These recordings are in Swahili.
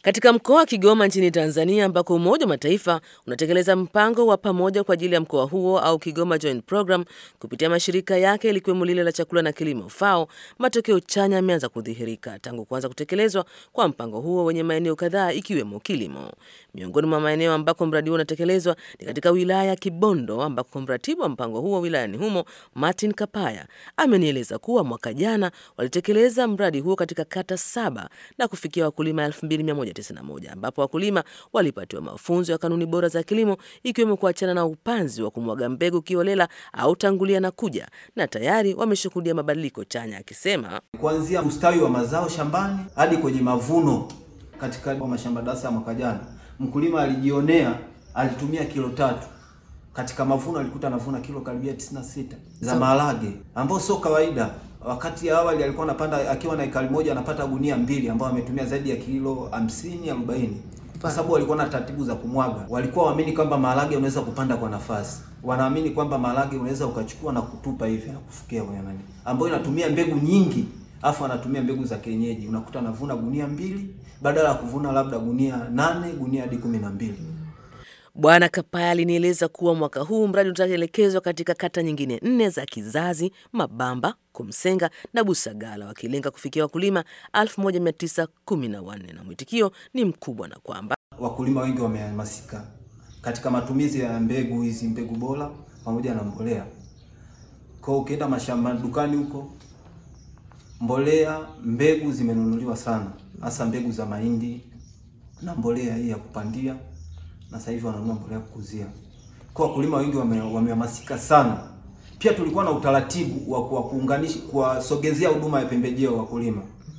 Katika mkoa wa Kigoma nchini Tanzania, ambako Umoja wa Mataifa unatekeleza mpango wa pamoja kwa ajili ya mkoa huo au Kigoma Joint Program kupitia mashirika yake likiwemo lile la chakula na kilimo FAO, matokeo chanya yameanza kudhihirika tangu kuanza kutekelezwa kwa mpango huo wenye maeneo kadhaa ikiwemo kilimo. Miongoni mwa maeneo ambako mradi huo unatekelezwa ni katika wilaya ya Kibondo, ambako mratibu wa mpango huo wilayani humo Martin Kapaya amenieleza kuwa mwaka jana walitekeleza mradi huo katika kata saba na kufikia wakulima 2191 ambapo wakulima walipatiwa mafunzo ya kanuni bora za kilimo ikiwemo kuachana na upanzi wa kumwaga mbegu kiolela au tangulia na kuja, na tayari wameshuhudia mabadiliko chanya, akisema kuanzia ustawi wa mazao shambani hadi kwenye mavuno. Katika mashamba darasa ya mwaka jana, mkulima alijionea, alitumia kilo tatu katika mavuno alikuta anavuna kilo karibia 96 za maharage, ambao sio kawaida. Wakati ya awali alikuwa anapanda akiwa na ekari moja anapata gunia mbili, ambao ametumia zaidi ya kilo 50 40, kwa sababu walikuwa na taratibu za kumwaga. Walikuwa waamini kwamba maharage unaweza kupanda kwa nafasi, wanaamini kwamba maharage unaweza ukachukua na kutupa hivi na kufukia kwenye nani, ambayo inatumia mbegu nyingi, afu anatumia mbegu za kienyeji, unakuta anavuna gunia mbili badala ya kuvuna labda gunia nane gunia hadi kumi na mbili. Bwana Kapaya alinieleza kuwa mwaka huu mradi utaelekezwa katika kata nyingine nne za Kizazi, Mabamba, Kumsenga na Busagala, wakilenga kufikia wakulima 1914 na mwitikio ni mkubwa, na kwamba wakulima wengi wamehamasika katika matumizi ya mbegu hizi, mbegu bora pamoja na mbolea. Kwa ukienda mashamba dukani huko, mbolea, mbegu zimenunuliwa sana, hasa mbegu za mahindi na mbolea hii ya kupandia na sasa hivi wananunua mbolea kukuzia. Kwa wakulima wengi wamehamasika wame sana. Pia tulikuwa na utaratibu wa kwa kuunganisha kuwasogezea huduma ya pembejeo wakulima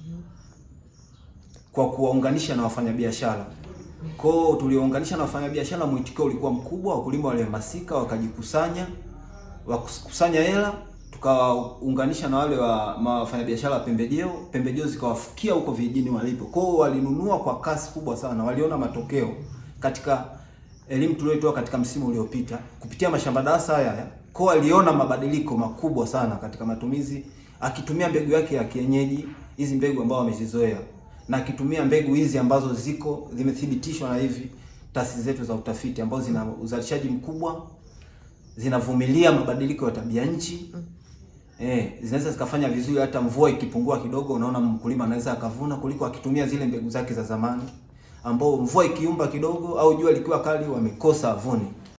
kwa kuwaunganisha na wafanyabiashara. Kwa hiyo tuliwaunganisha na wafanyabiashara, mwitikio ulikuwa mkubwa, wakulima walihamasika, wakajikusanya, wakusanya hela, tukawaunganisha na wale wa wafanyabiashara wa pembejeo, pembejeo zikawafikia huko vijijini walipo. Kwa hiyo walinunua kwa kasi kubwa sana, waliona matokeo katika elimu tuliyotoa katika msimu uliopita kupitia mashamba darasa haya, kwa aliona mabadiliko makubwa sana katika matumizi, akitumia mbegu yake ya kienyeji, hizi mbegu ambao wamezizoea, na akitumia mbegu hizi ambazo ziko zimethibitishwa na hivi taasisi zetu za utafiti ambazo zina uzalishaji mkubwa, zinavumilia mabadiliko ya tabia nchi. Eh, zinaweza zikafanya vizuri hata mvua ikipungua kidogo, unaona mkulima anaweza akavuna kuliko akitumia zile mbegu zake za zamani ambao mvua ikiumba kidogo au jua likiwa kali wamekosa avuni.